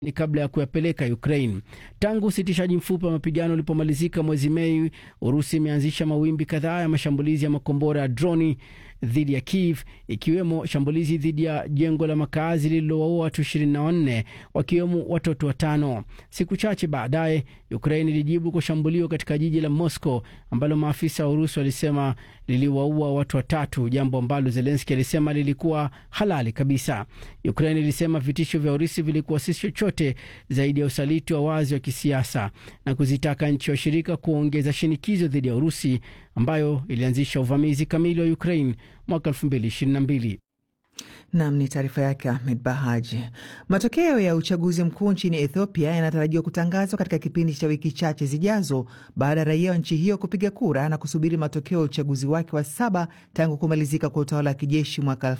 ni kabla ya kuyapeleka Ukraine. Tangu usitishaji mfupi wa mapigano ulipomalizika mwezi Mei, Urusi imeanzisha mawimbi kadhaa ya mashambulizi ya makombora ya droni dhidi ya Kiev, ikiwemo shambulizi dhidi ya jengo la makazi lililowaua watu 24 wakiwemo watoto watano. Siku chache baadaye, Ukraine ilijibu kwa shambulio katika jiji la Moscow ambalo maafisa wa Urusi walisema liliwaua watu watatu, jambo ambalo Zelenski alisema lilikuwa halali kabisa. Ukraine ilisema vitisho vya Urusi vilikuwa si chochote zaidi ya usaliti wa wazi wa kisiasa na kuzitaka nchi washirika kuongeza shinikizo dhidi ya Urusi ambayo ilianzisha uvamizi kamili wa Ukraine mwaka 2022. Nam ni taarifa yake Ahmed Bahaji. Matokeo ya uchaguzi mkuu nchini Ethiopia yanatarajiwa kutangazwa katika kipindi cha wiki chache zijazo baada ya raia wa nchi hiyo kupiga kura na kusubiri matokeo ya uchaguzi wake wa saba tangu kumalizika kwa utawala wa kijeshi mwaka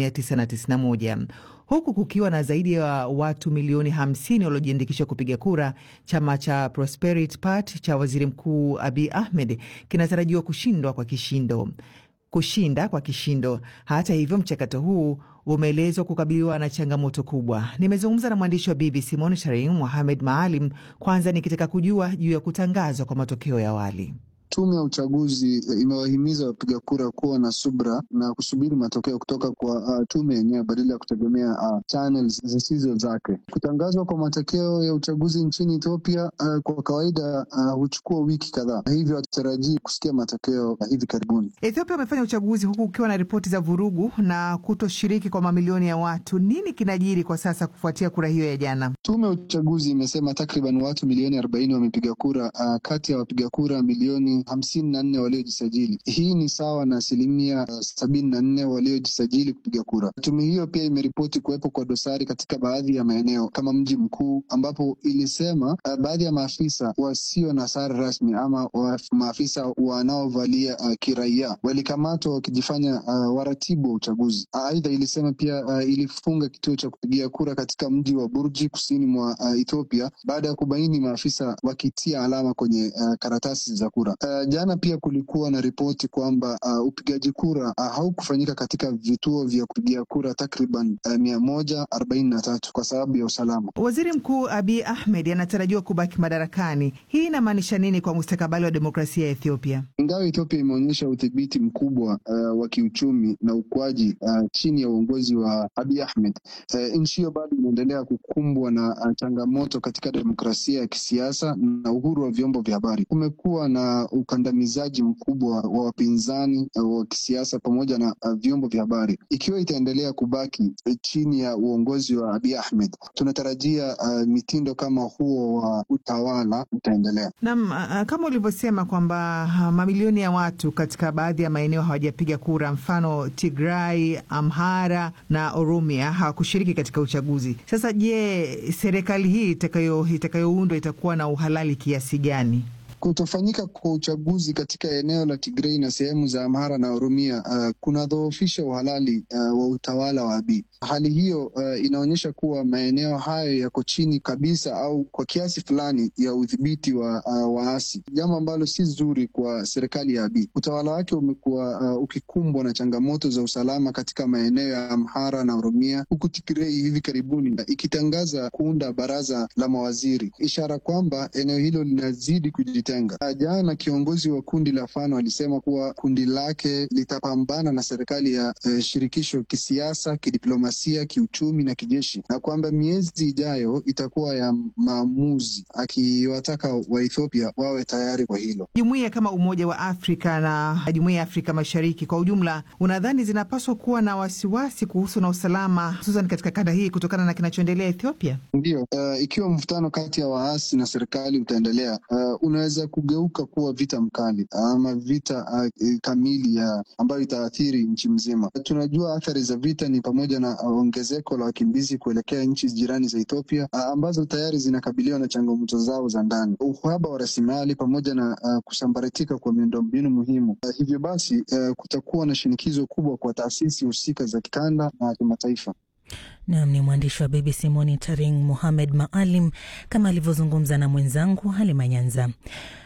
1991 huku kukiwa na zaidi ya watu milioni 50 waliojiandikisha kupiga kura. Chama cha Prosperity Party cha waziri mkuu Abiy Ahmed kinatarajiwa kushindwa kwa kishindo kushinda kwa kishindo. Hata hivyo, mchakato huu umeelezwa kukabiliwa na changamoto kubwa. Nimezungumza na mwandishi wa BBC Monitoring Mohamed Maalim, kwanza nikitaka kujua juu ya kutangazwa kwa matokeo ya awali. Tume ya uchaguzi imewahimiza wapiga kura kuwa na subra na kusubiri matokeo kutoka kwa uh, tume yenyewe badala ya kutegemea uh, channels zisizo zake. Kutangazwa kwa matokeo ya uchaguzi nchini Ethiopia uh, kwa kawaida huchukua uh, wiki kadhaa, hivyo hatutarajii kusikia matokeo uh, hivi karibuni. Ethiopia wamefanya uchaguzi huku ukiwa na ripoti za vurugu na kutoshiriki kwa mamilioni ya watu. Nini kinajiri kwa sasa kufuatia kura hiyo ya jana? Tume ya uchaguzi imesema takriban watu milioni arobaini wamepiga kura uh, kati ya wapiga kura milioni hamsini na nne waliojisajili. Hii ni sawa na asilimia sabini na nne waliojisajili kupiga kura. Tume hiyo pia imeripoti kuwepo kwa dosari katika baadhi ya maeneo kama mji mkuu, ambapo ilisema uh, baadhi ya maafisa wasio na sare rasmi ama wa, maafisa wanaovalia uh, kiraia walikamatwa wakijifanya uh, waratibu wa uchaguzi. Aidha, uh, ilisema pia uh, ilifunga kituo cha kupigia kura katika mji wa Burji kusini mwa uh, Ethiopia baada ya kubaini maafisa wakitia alama kwenye uh, karatasi za kura. Uh, jana pia kulikuwa na ripoti kwamba uh, upigaji kura uh, haukufanyika katika vituo vya kupigia kura takriban uh, mia moja arobaini na tatu kwa sababu ya usalama. Waziri Mkuu Abiy Ahmed anatarajiwa kubaki madarakani. Hii inamaanisha nini kwa mustakabali wa demokrasia ya Ethiopia? Ingawa Ethiopia imeonyesha udhibiti mkubwa uh, wa kiuchumi na ukuaji uh, chini ya uongozi wa Abiy Ahmed, uh, nchi hiyo bado inaendelea kukumbwa na uh, changamoto katika demokrasia ya kisiasa na uhuru wa vyombo vya habari. Kumekuwa na ukandamizaji mkubwa wa wapinzani uh, wa kisiasa pamoja na uh, vyombo vya habari. Ikiwa itaendelea kubaki uh, chini ya uongozi wa Abiy Ahmed, tunatarajia uh, mitindo kama huo wa uh, utawala utaendelea. Naam, uh, kama ulivyosema kwamba uh, mamilioni ya watu katika baadhi ya maeneo hawajapiga kura, mfano Tigray, Amhara na Oromia hawakushiriki katika uchaguzi. Sasa je, serikali hii itakayo itakayoundwa itakuwa na uhalali kiasi gani? Kutofanyika kwa uchaguzi katika eneo la Tigrei na sehemu za Amhara na Oromia uh, kunadhoofisha uhalali uh, wa utawala wa Abiy. Hali hiyo uh, inaonyesha kuwa maeneo hayo yako chini kabisa au kwa kiasi fulani ya udhibiti wa uh, waasi, jambo ambalo si zuri kwa serikali ya Abiy. Utawala wake umekuwa uh, ukikumbwa na changamoto za usalama katika maeneo ya Amhara na Oromia, huku Tigrei hivi karibuni ikitangaza kuunda baraza la mawaziri, ishara kwamba eneo hilo linazidi kujitenga. Jana kiongozi wa kundi la Fano alisema kuwa kundi lake litapambana na serikali ya uh, shirikisho kisiasa, kidiplomasia, kiuchumi na kijeshi, na kwamba miezi ijayo itakuwa ya maamuzi, akiwataka Waethiopia wawe tayari kwa hilo. Jumuiya kama Umoja wa Afrika na Jumuiya ya Afrika Mashariki kwa ujumla, unadhani zinapaswa kuwa na wasiwasi kuhusu na usalama, hususan katika kanda hii kutokana na kinachoendelea Ethiopia? Ndiyo, uh, ikiwa mvutano kati ya waasi na serikali utaendelea, uh, unaweza kugeuka kuwa vita mkali ama vita uh, kamili ya ambayo itaathiri nchi mzima. Tunajua athari za vita ni pamoja na ongezeko la wakimbizi kuelekea nchi jirani za Ethiopia uh, ambazo tayari zinakabiliwa na changamoto zao za ndani, uhaba wa rasilimali pamoja na uh, kusambaratika kwa miundombinu muhimu. Uh, hivyo basi uh, kutakuwa na shinikizo kubwa kwa taasisi husika za kikanda na kimataifa. Nam ni mwandishi wa BBC Monitoring Mohamed Maalim kama alivyozungumza na mwenzangu Halima Nyanza.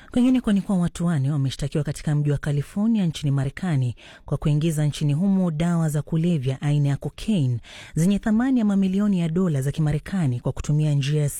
Kwingineko ni kuwa watu wane wameshtakiwa katika mji wa California nchini Marekani kwa kuingiza nchini humo dawa za kulevya aina ya cocaine zenye thamani ya mamilioni ya dola za Kimarekani kwa kutumia njia